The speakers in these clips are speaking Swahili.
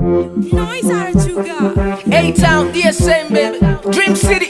Noise Arachuga. A-Town, DSM, baby. Dream City.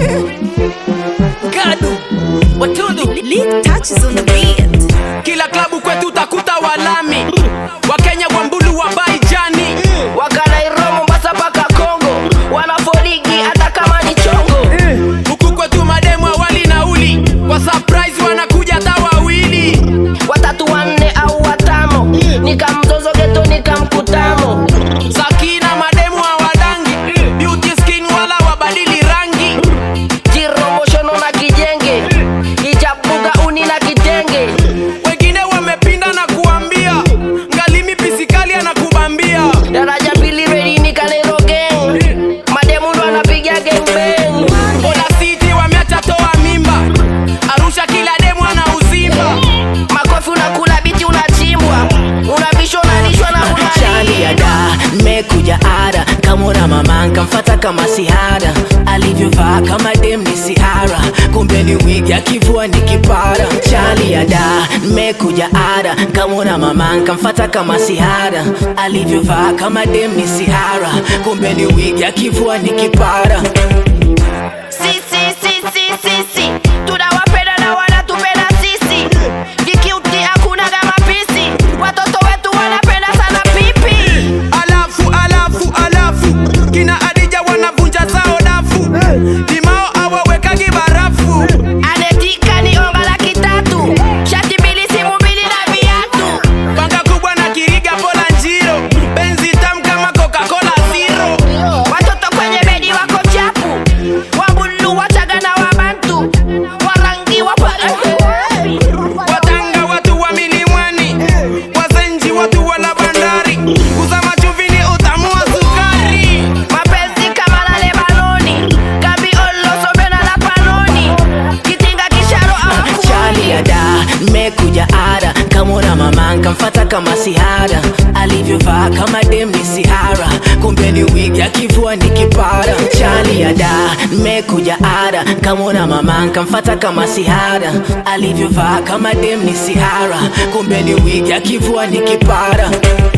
Gadu. Watundu. Lead touches on the beat. Kila klabu kwetu utakuta walami. Wakenya kwa mbulu wa baijani. wakanairo mombasa mpaka kongo wanafoligi hata kama ni chongo Huku kwetu mademu awali nauli. Kwa surprise wanakuja hata wawili. watatu wanne au watamo nikamzozo geto nikamkutamo Sakina mademu hawadangi. Beauty skin wala wabadili rangi. jiromoshono na kijenge ichabuga uni na kitenge Wengine wamepinda na kuambia. Ngalimi pisikali anakubambia. daraja pili redi nikanairo gang mademu ndo anapiga gangbang Mbona siti wameacha toa mimba. Arusha kila demu ana uzimba. makofi unakula biti unachimbwa unavishwa unalishwa na Chali ya da nimekuja ada kamona mama nkamfata kama sihara alivyovaa kama dem ni sihara kumbe ni wigi akivua ni kipara Chali ya da nimekuja ada kamona mama nkamfata kama sihara alivyovaa kama dem ni sihara kumbe ni wigi akivua ni kipara sisi sisi sisi tunawapenda na wanatupenda sisi vikiuti hakuna kama pisi watoto wetu wanapenda sana pipi alafu alafu alafu kina adija wanavunja zao dafu limao awawekagi barafu anetika ni onga laki tatu shati mbili simu mbili na viatu banga kubwa na kiriga pola njiro benzi tam kama coca-cola zero watoto kwenye bedi wako chapu wabulu wachaga na wabantu warangi wapa watanga watu wa milimani wazenji watu wala bandari kuzama chuvini utamu wa sukari mapenzi kama la lebanoni kabi olosomena la panoni kitinga kisharo ama Chali ya da nimekuja ada kamona mama nkamfata kama sihara alivyovaa kama dem ni sihara kumbe ni wigi akivua ni kipara Chali ya da nimekuja ada kamona mama nkamfata kama sihara alivyovaa kama dem ni sihara kumbe ni wigi akivua ni kipara